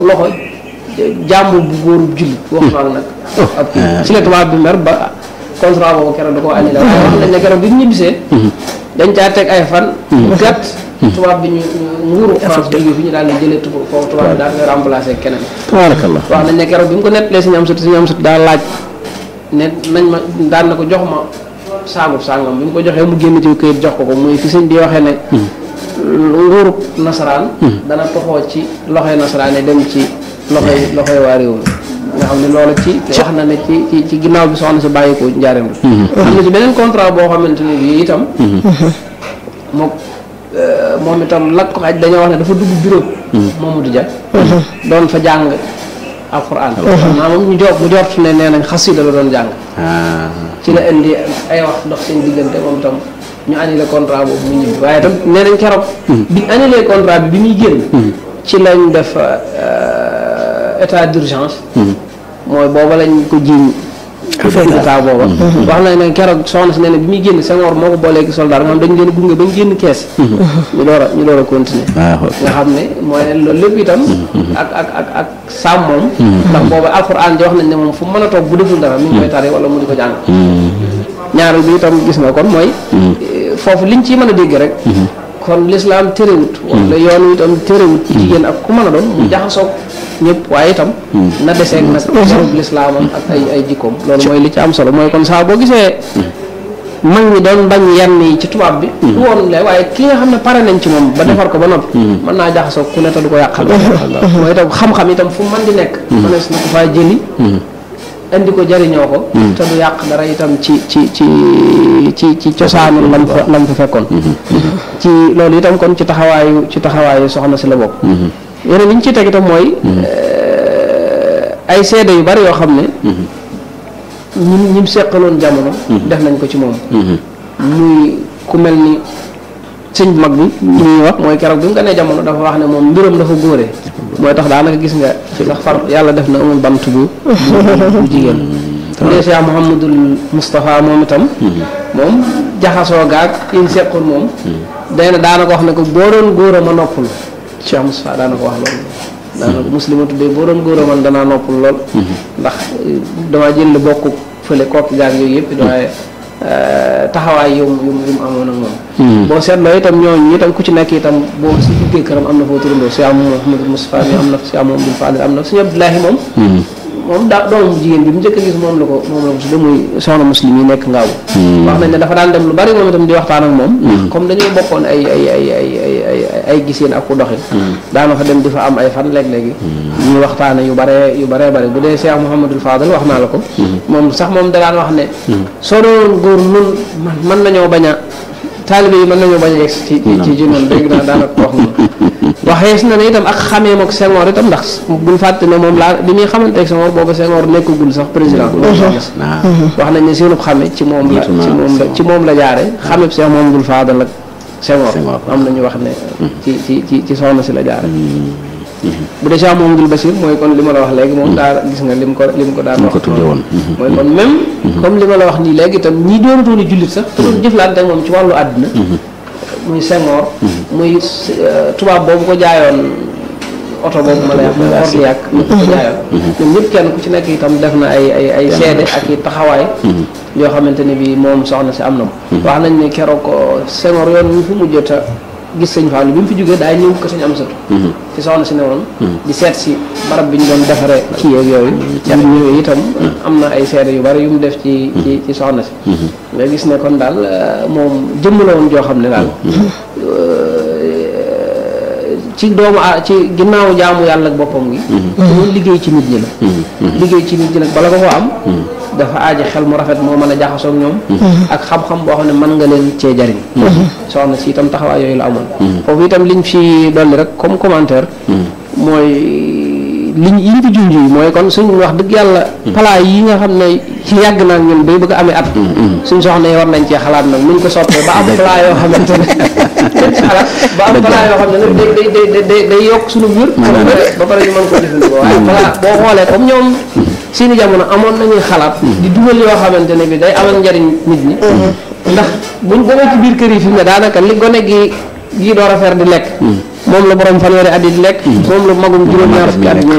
loxo jàmbur bu góoru jullit wax naa nag ab si la tubaab bi mer ba contrat boobu keroog da koo annulé waaye wax nañ ne keroog bi ñu ñibbisee dañ caa teg ay fan gàtt tubaab bi ñu nguuru France jóge fi ñu daal di jëlee tuba foofu tubaab bi daal di remplacé keneen tabaarakallah wax nañ ne keroog bi mu ko nettalee suñu am sut suñu am sut daal laaj ne nañ ma daan na ko jox ma saagub sàngam bi mu ko joxee mu génn ci këyit jox ko ko muy fi sëñ bi waxee ne nguurub nasaraan dana toxoo ci loxoy nasaraan yi dem ci loxoy loxoy waa réew mi nga xam ne loolu ci wax na ne ci ci ci ginnaaw bi soxna si bàyyi ko njaareem la am na ci beneen contrat boo xamante ne bii itam moom moom itam lak ko xaj dañoo wax ne dafa dugg bureau Mamadou Dia doon fa jàng alxuraan naa moom ñu jot mu jort ne nee nañ xasida la doon jàng ci la indi ay wax dox seen diggante moom itam ñu annulé contrat boobu mu ñibbi waaye itam nee nañ keroog bi annulé contrat bi bi muy génn ci lañ def état d'urgence mooy booba lañ ko jiiñ état booba wax nañ ne keroog soxna si nee na bi muy génn Senghor moo ko boolee ki soldat nga xam dañ leen gunge ba ñu génn kees ñu door a ñu door a continuer nga xam ne mooy ne loolu lépp itam ak ak ak ak sàmm moom ndax booba alxuraan ji wax nañ ne moom fu mën a toog bu deful dara mi ngi koy tari wala mu di ko jàng ñaareel bi itam gis nga kon mooy foofu liñ ci mën a dégg rek kon lislaam terewut wala yoon wi itam terewut jigéen ak ku mën a doon mu jaxasoog ñëpp waaye itam na deseeg nag sarub lislaamam ak ay ay jikkoom loolu mooy li ci am solo mooy kon saa boo gisee mag ñi doon bañ yenn yi ci tubaab bi du woon le waaye ki nga xam ne pare nañ ci moom ba defar ko ba noppi mën naa jaxasoog ku ne te du ko yàqal mooy itam xam-xam itam fu man di nekk mënees na ko faa jëli indi ko jariñoo ko te du yàq dara itam ci ci ci ci ci cosaanu lam fa lam fa fekkoon ci loolu itam kon ci taxawaayu ci taxawaayu soxna si la bokk yeneen li ñu ci teg itam mooy ay seede yu bari yoo xam ne ñim ñim seqaloon jamono def nañ ko ci moom muy ku mel ni sëñ bu mag bi li ñuy wax mooy keroog bi mu gënee jamono dafa wax ne moom mbiram dafa góore mooy tax daanaka gis nga ci sax far yàlla def na amul bant bu bu jigéen bu dee Cheikh Mouhamadul Moustapha moom itam moom jaxasoo gaag yiñ seqoon moom day na daana ko wax ne ko boo doon góor a ma noppul Cheikh Moustapha daana ko wax loolu daana ko muslima tuddee boo doon góor a man danaa noppul lool ndax dama jël bokk fële kooki gaag yooyu yëpp waaye taxawaay yum yum yum amoon ak moom boo seetloo itam ñooñu itam ku ci nekk itam boo si duggee këram am na foo turandoo si am Mouhamadou Moustapha mi am na si am Abdoul Fadil am na suñu Abdoulahi moom moom daa doomu jigéen bi mu njëkk a gis moom la ko moom la ko tudde muy soxna muslim yi nekk ngaaw wax nañ ne dafa daan dem lu bari moom itam di waxtaan ak moom comme dañoo bokkoon ay ay ay ay ay ay ay giseen ak ku doxin daana fa dem di fa am ay fan léeg-léegi ñuy waxtaane yu bare yu bare bare bu dee Cheikh Mouhamadul Fadal wax naa la ko moom sax moom da daan wax ne soo doon góor nun man mën nañoo bañ a taalibe yi mën nañoo bañ a yegg ci ci ci noonu dégg naa daanaka ko wax moom waxees na ne itam ak xamee mook Senghor itam ndax buñ fàtte ne moom laa bi muy xamante ak Senghor booba Senghor nekkagul sax président wax nañ ne seenub xame ci moom la ci moom la ci moom la jaare xameb Cheikh Mouhamadoul Fadal ak Senghor am nañu wax ne ci ci ci ci soxna si la jaare bu dee Cheikh Mouhamadoul Bachir mooy kon li ma la wax léegi moom daa gis nga lim ko lim ko daan wax mooy kon même comme li ma la wax nii léegi itam ñi doonatoon jullit sax te doon jëflante ak moom ci wàllu àdduna muy Senghor muy tubaab boobu ko jaayoon oto boobu ma lay wax muy Orliac ñu ko jaayoon ñoom ñëpp kenn ku ci nekk itam def na ay ay ay seede ak i taxawaay yoo xamante ne bi moom soxna si am na ko wax nañ ne keroog Senghor yoon ñu fi mujjata gis sëñ Fallou bi mu fi jógee daay ñëw ko sëñ am satu ci soxna si ne woon di seet si barab bi ñu doon defaree kii yeeg yooyu bu ñëwee itam am na ay seede yu bari yu mu def ci ci ci soxna si nga gis ne kon daal moom jëmm la woon joo xam ne daal ci doomu a ci ginnaaw jaamu yàlla ak boppam gi moom liggéey ci nit ñi la liggéey ci nit ñi nag bala ko ko am dafa aaji xel mu rafet moo mën a jaxasoog ñoom ak xam-xam boo xam ne mën nga leen cee jariñ soxna si itam taxawaay yooyu la amoon foofu itam liñ fi dolli rek comme commentaire mooy liñ yi ñu fi junj yi mooy kon suñ wax dëgg yàlla palaa yi nga xam ne ci yàgg naa ñun bay bëgg a amee at suñ soxna yi war nañ cee xalaat nag nuñ ko soppee ba am palaa yoo xamante ne xalaat ba am palaa yoo xam ne nag day day day day day yokk suñu wér ba pare ñu mën ko jëfandikoo waaye palaa boo xoolee comme ñoom seeni jamono amoon nañuy xalaat di dugal yoo xamante ne bi day amal njariñ nit ñi ndax buñ demee ci biir kër yi fi mu ne daanaka li gone gi gi door a fer di lekk moom la borom fanweeri at yi di lekk moom la magum juróom-ñaar fukki at